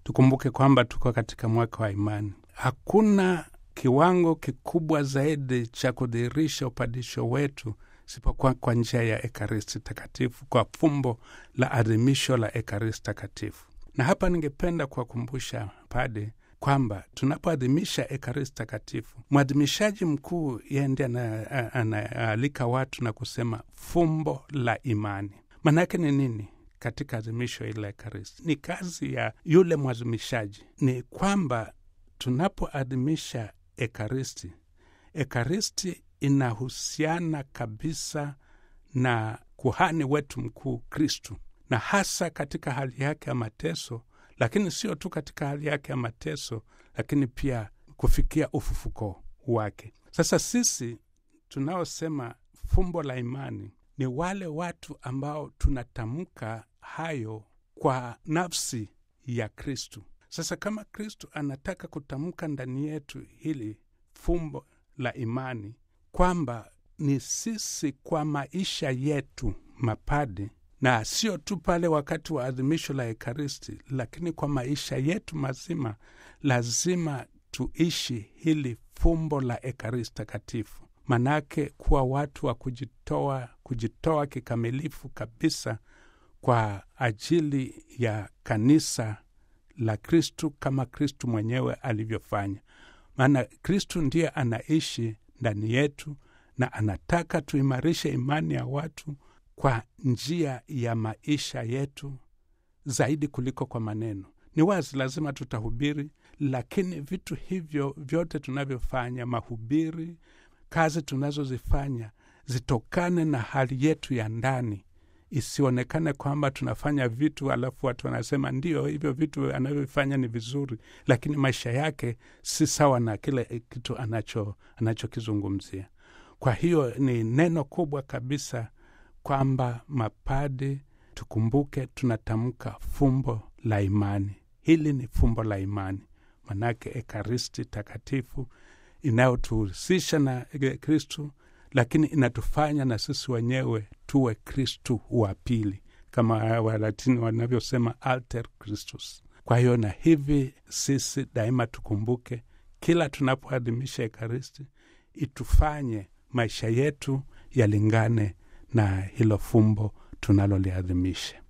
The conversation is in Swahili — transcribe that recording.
tukumbuke kwamba tuko katika mwaka wa imani. Hakuna kiwango kikubwa zaidi cha kudhihirisha upadisho wetu isipokuwa kwa njia ya Ekaristi Takatifu, kwa fumbo la adhimisho la Ekaristi Takatifu. Na hapa ningependa kuwakumbusha pade kwamba tunapoadhimisha Ekaristi Takatifu, mwadhimishaji mkuu yeye ndiye anaalika watu na kusema fumbo la imani. Maanake ni nini katika adhimisho hili la Ekaristi? Ni kazi ya yule mwadhimishaji, ni kwamba tunapoadhimisha Ekaristi, Ekaristi inahusiana kabisa na kuhani wetu mkuu Kristu, na hasa katika hali yake ya mateso, lakini sio tu katika hali yake ya mateso, lakini pia kufikia ufufuko wake. Sasa sisi tunaosema fumbo la imani ni wale watu ambao tunatamka hayo kwa nafsi ya Kristu. Sasa kama Kristu anataka kutamka ndani yetu hili fumbo la imani kwamba ni sisi kwa maisha yetu mapadi, na sio tu pale wakati wa adhimisho la Ekaristi, lakini kwa maisha yetu mazima, lazima tuishi hili fumbo la Ekaristi Takatifu, manake kuwa watu wa kujitoa, kujitoa kikamilifu kabisa kwa ajili ya kanisa la Kristu kama Kristu mwenyewe alivyofanya. Maana Kristu ndiye anaishi ndani yetu na anataka tuimarishe imani ya watu kwa njia ya maisha yetu zaidi kuliko kwa maneno. Ni wazi, lazima tutahubiri, lakini vitu hivyo vyote tunavyofanya, mahubiri, kazi tunazozifanya, zitokane na hali yetu ya ndani, isionekane kwamba tunafanya vitu alafu watu wanasema ndio hivyo vitu anavyofanya ni vizuri, lakini maisha yake si sawa na kile kitu anacho anachokizungumzia. Kwa hiyo ni neno kubwa kabisa kwamba mapadi tukumbuke, tunatamka fumbo la imani. Hili ni fumbo la imani, manake Ekaristi Takatifu inayotuhusisha na Kristu, lakini inatufanya na sisi wenyewe tuwe Kristu wa pili, kama Walatini wanavyosema alter Christus. Kwa hiyo na hivi sisi daima tukumbuke, kila tunapoadhimisha Ekaristi itufanye maisha yetu yalingane na hilo fumbo tunaloliadhimisha.